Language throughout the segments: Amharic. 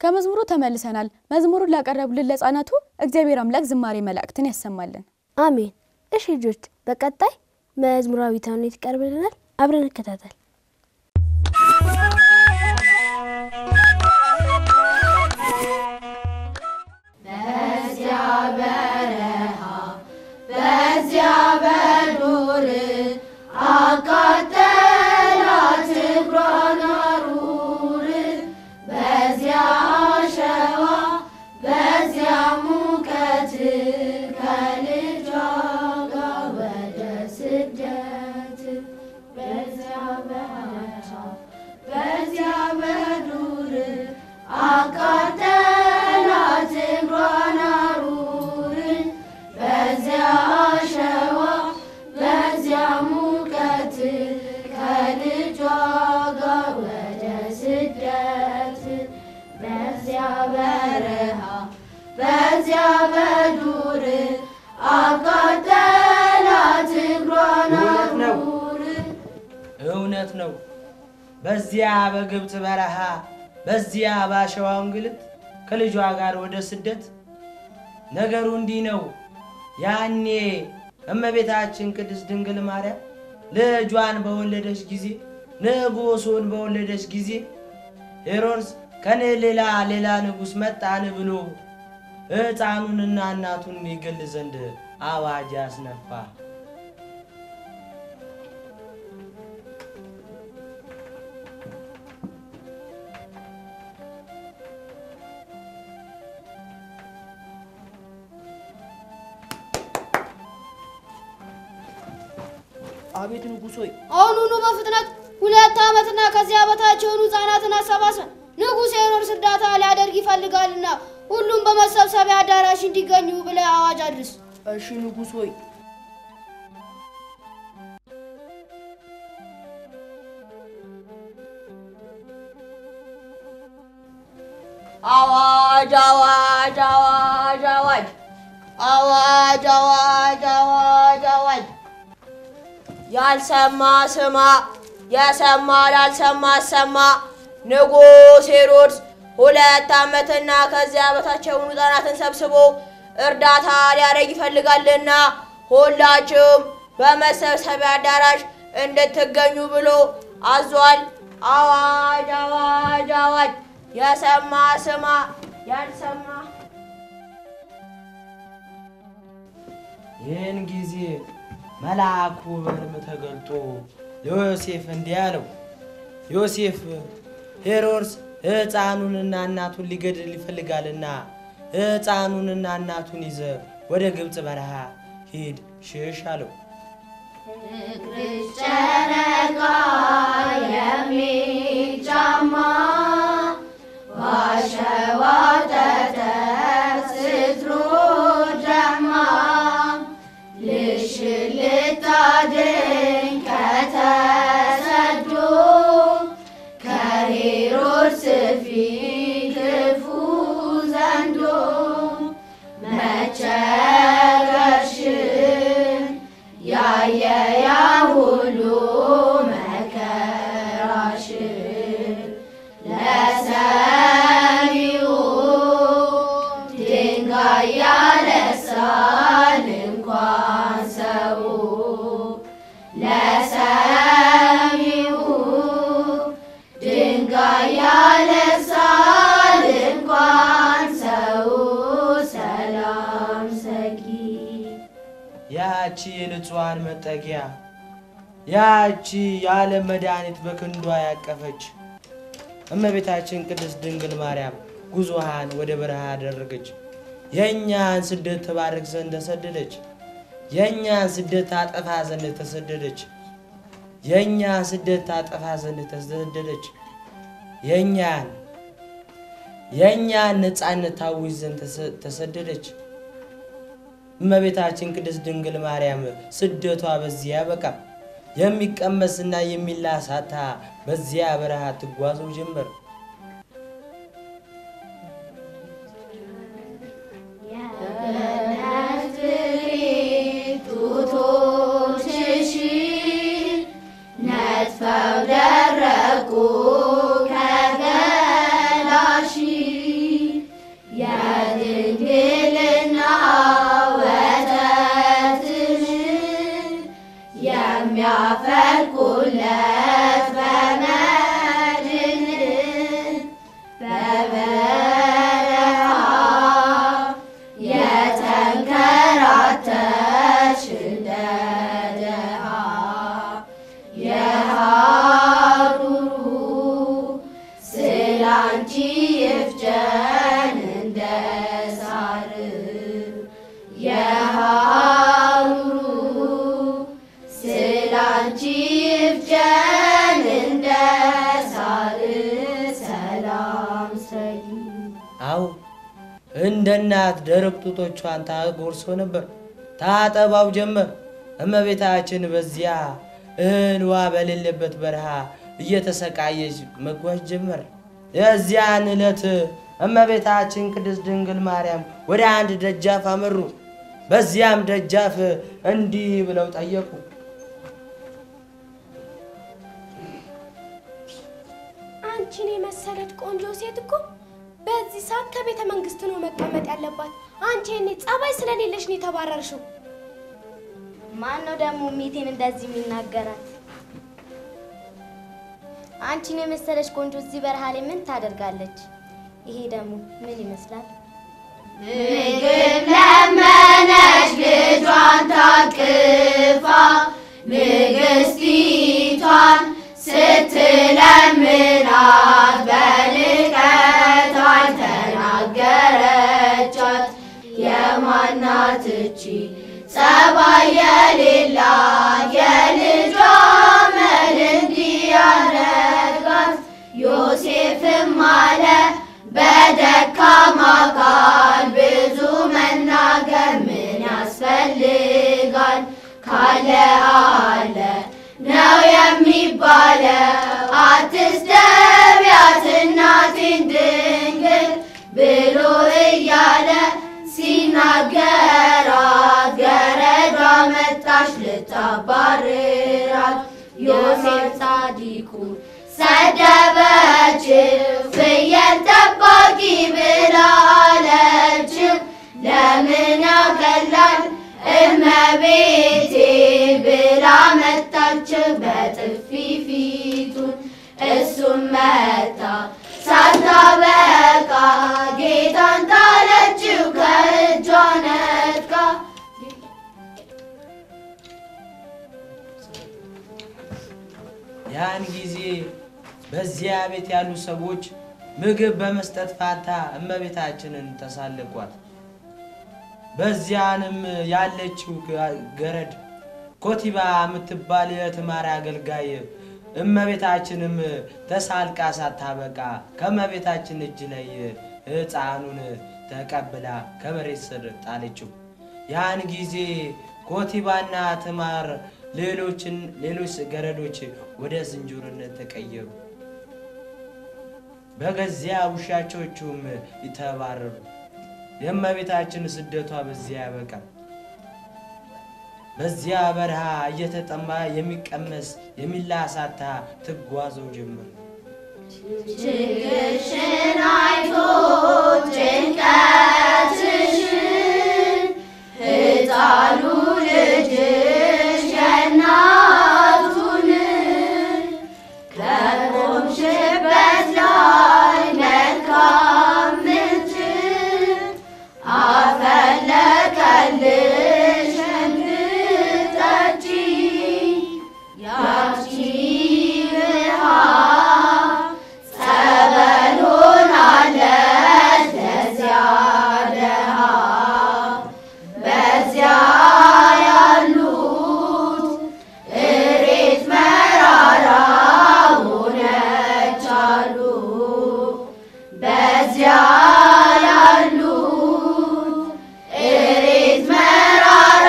ከመዝሙሩ ተመልሰናል። መዝሙሩን ላቀረቡልን ለሕፃናቱ እግዚአብሔር አምላክ ዝማሬ መላእክትን ያሰማልን። አሜን። እሺ ልጆች፣ በቀጣይ መዝሙራዊ ተውኔት ይቀርብልናል። አብረን እንከታተል። እውነት ነው፣ እውነት ነው። በዚያ በግብፅ በረሃ በዚያ ባሸዋ እንግልት ከልጇ ጋር ወደ ስደት ነገሩ እንዲህ ነው። ያኔ እመቤታችን ቅድስት ድንግል ማርያም ልጇን በወለደች ጊዜ ንጉሱን በወለደች ጊዜ ሄሮድስ ከኔ ሌላ ሌላ ንጉሥ መጣን ብሎ ሕፃኑንና እናቱን ይገል ዘንድ አዋጅ አስነፋ። አቤት ንጉሥ ሆይ አሁኑኑ በፍጥነት ሁለት ዓመትና ከዚያ በታች የሆኑ ሕፃናትን አሰባስበን ንጉሥ ሄሮድስ እርዳታ ሊያደርግ ይፈልጋልና ሁሉም በመሰብሰቢያ አዳራሽ እንዲገኙ ብለህ አዋጅ አድርስ። እሺ ንጉሥ ሆይ አዋጅ አዋጅ አዋጅ አዋጅ አዋጅ አዋጅ አዋጅ አዋጅ ያልሰማ ስማ፣ የሰማ ላልሰማ አሰማ። ንጉሥ ሄሮድስ ሁለት ዓመትና ከዚያ በታች የሆኑ ሕፃናትን ሰብስቦ እርዳታ ሊያደርግ ይፈልጋልና ሁላችሁም በመሰብሰቢያ አዳራሽ እንድትገኙ ብሎ አዟል። አዋጅ አዋጅ አዋጅ! የሰማ ስማ፣ ያልሰማ ይህን ጊዜ መልአኩ በሕልም ተገልጦ ለዮሴፍ እንዲህ አለው፣ ዮሴፍ ሄሮድስ ሕፃኑንና እናቱን ሊገድል ይፈልጋልና ሕፃኑንና እናቱን ይዘ ወደ ግብፅ በረሃ ሂድ ሽሽ አለው። ያቺ የንጹሐን መጠጊያ ያቺ የዓለም መድኃኒት በክንዷ ያቀፈች እመቤታችን ቅድስት ድንግል ማርያም ጉዞሃን ወደ በረሃ አደረገች። የእኛን ስደት ተባረክ ዘንድ ተሰደደች። የእኛን ስደት ታጠፋ ዘንድ ተሰደደች። የእኛን ስደት ታጠፋ ዘንድ ተሰደደች። የእኛን የእኛን ነፃነት ታውጅ ዘንድ ተሰ- ተሰደደች። እመቤታችን ቅድስት ድንግል ማርያም ስደቷ በዚያ በቃ የሚቀመስና የሚላሳታ በዚያ በረሃ ትጓዘው ጀመር። ነጥፈው ደረቁ ከገላሽ የሚያፈልቁለት በመድን በበረሃ የተንከራተትሽ እንደ ደሃ የሐሩሩ ስላንቺ ይፍጀን እንደ ሳር የሐሩሩ ስላንቺ ይፍጀን እንደ ሳር ሰላም ሰይ አዎ እንደ እናት ደረቅ ጡቶቿን ታጎርሶ ነበር፣ ታጠባው ጀመር። እመቤታችን በዚያ እህል ውሃ በሌለበት በረሃ እየተሰቃየች መጓዝ ጀመር። የዚያን ዕለት እመቤታችን ቅድስት ድንግል ማርያም ወደ አንድ ደጃፍ አመሩ። በዚያም ደጃፍ እንዲህ ብለው ጠየቁ። አንቺን የመሰለች ቆንጆ ሴት እኮ በዚህ ሰዓት ከቤተ መንግስት ነው መቀመጥ ያለባት። አንቺ እኔ ጸባይ ስለሌለሽ ነው የተባረርሽው። ማን ነው ደግሞ ሚቴን እንደዚህ የሚናገራት? አንቺን የመሰለች ቆንጆ እዚህ በረሃ ላይ ምን ታደርጋለች? ይሄ ደግሞ ምን ይመስላል? ምግብ ለመነች ልጇን ታቅፋ ንግስቲቷን ስትለምናት በልቀት አልተናገረቻት። የማናት እቺ ጸባይ የሌላት የልጇ መል እንዲያረጋት ዮሴፍም አለ በደካማ ቃል ብዙ መናገር ምን ያስፈልጋል? ካለ አለ ነው የሚባለው። አትስደቢያት እናቴን ድንግል ብሎ እያለ ሲናገራት ገረዷ መጣች ልታባርራት። ዮሴፍ ጻዲቁ ሰደበችው ፍየል ጠባቂ ብላ አለችው። ለምን ያቀላል እመቤቴ ብላ መታችው በጥፊ ፊቱን እሱም መታ ሳታበቃ ጌታን ጣለችው ከእጇ ነጥቃ። ያን ጊዜ በዚያ ቤት ያሉ ሰዎች ምግብ በመስጠት ፋንታ እመቤታችንን ተሳለቋት። በዚያንም ያለችው ገረድ ኮቲባ የምትባል የትማሪ አገልጋይ እመቤታችንም ተሳልቃ ሳታበቃ ከእመቤታችን እጅ ላይ ሕፃኑን ተቀብላ ከመሬት ስር ጣለችው። ያን ጊዜ ኮቲባና ትማር ሌሎችን ሌሎች ገረዶች ወደ ዝንጀሮነት ተቀየሩ። በገዚያ ውሻቾቹም ይተባረሩ። የእመቤታችን ስደቷ በዚያ ያበቃል። በዚያ በረሃ እየተጠማ የሚቀመስ የሚላሳታ ትጓዘው ጀመር። ችግርሽን አይቶ ጭንቀትሽን ሕፃኑ ልጅሽ የእናቱን ከቆምሽበት ላይ መልካም ምንጭ አፈለቀልሽ እንድትጠጪ ያቺ ውሃ ጸበል ሆናለች ለዚያ ደሃ በዚያ ያሉት እሬት መራራ ሆነች አሉ በዚያ ያሉት እሬት መራራ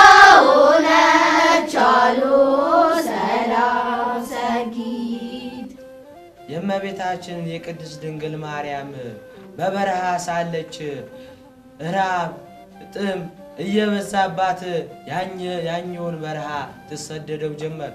ሆነች አሉ ሰላም ሰጊት የእመቤታችን የቅድስት ድንግል ማርያም በበረሃ ሳለች ራብ ጥም እየበዛባት ያኘ- ያኘውን በረሃ ትሰደደው ጀመር።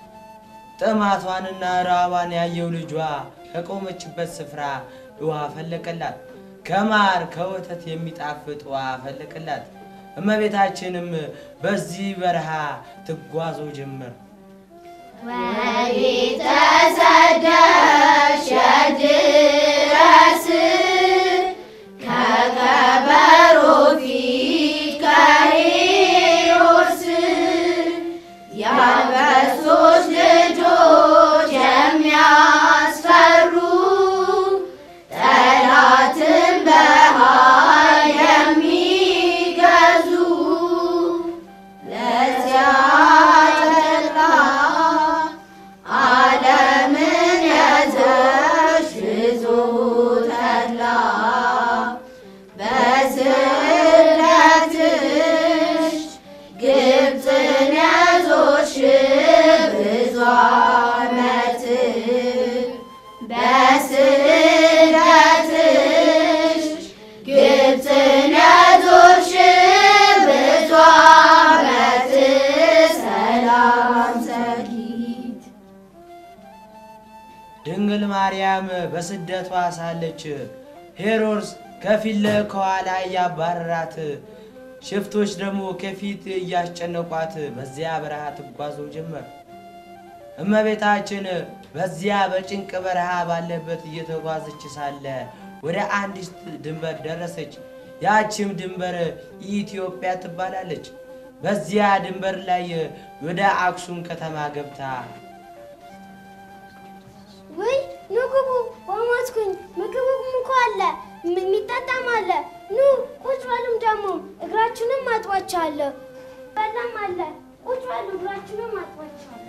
ጥማቷንና ራቧን ያየው ልጇ ከቆመችበት ስፍራ ውሃ ፈለቀላት። ከማር ከወተት የሚጣፍጥ ውሃ ፈለቀላት። እመቤታችንም በዚህ በረሃ ትጓዘው ጀመር። ወዴት ተሰደሽ ድረስ ከከበሮ ፊት ከሄሮድስ የአንበሶች ልጆች የሚያስፈሩ ጠላትን በኃይል የሚገዙ ለዚያ ጠላ ዓለምን ያዘሽ ብዙ ተድላ በስደትሽ ግብፅን ያዞሽ ብዙ ዓመት በስደትሽ ግብፅን ያዞሽ ብዙ ዓመት ሰላም ሰጊት ድንግል ማርያም በስደቷ ሳለች ሄሮድስ ከፊት ከኋላ እያባረራት፣ ሽፍቶች ደግሞ ከፊት እያስጨነቋት በዚያ በረሃ ትጓዘው ጀመር። እመቤታችን በዚያ በጭንቅ በረሃ ባለበት እየተጓዘች ሳለ ወደ አንዲት ድንበር ደረሰች። ያችም ድንበር ኢትዮጵያ ትባላለች። በዚያ ድንበር ላይ ወደ አክሱም ከተማ ገብታ ውይ ኑ ግቡ፣ በሞትኩኝ። ምግቡም እኮ አለ፣ ም- የሚጠጣም አለ። ኑ ቁጭ በሉም፣ ደግሞ እግራችሁንም አጥቧቸዋለሁ። በላም አለ፣ ቁጭ በሉ፣ እግራችሁንም አጥቧቸዋለሁ።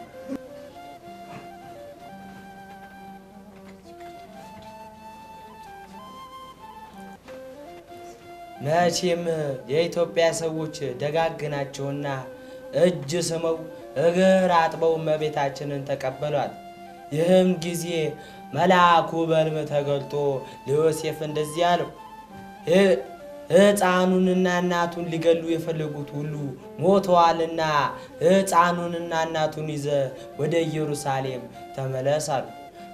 መቼም የኢትዮጵያ ሰዎች ደጋግ ናቸውና እጅ ስመው እግር አጥበው እመቤታችንን ተቀበሏት። ይህም ጊዜ መልአኩ በሕልም ተገልጦ ለዮሴፍ እንደዚህ አለው፣ "ህ- ሕፃኑንና እናቱን ሊገሉ የፈለጉት ሁሉ ሞተዋልና ሕፃኑንና እናቱን ይዘ ወደ ኢየሩሳሌም ተመለስ አሉ።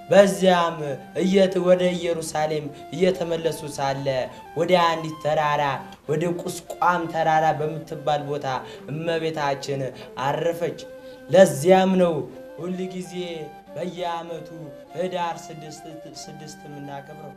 በዚያም እየት ወደ ኢየሩሳሌም እየተመለሱ ሳለ ወደ አንዲት ተራራ ወደ ቁስቋም ተራራ በምትባል ቦታ እመቤታችን አረፈች። ለዚያም ነው ሁል ጊዜ በየዓመቱ ህዳር ስድስት ስድስት የምናከብረው።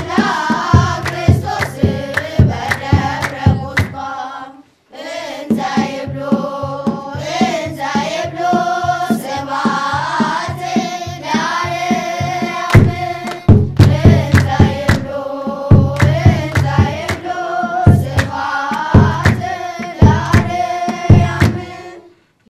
እንዘ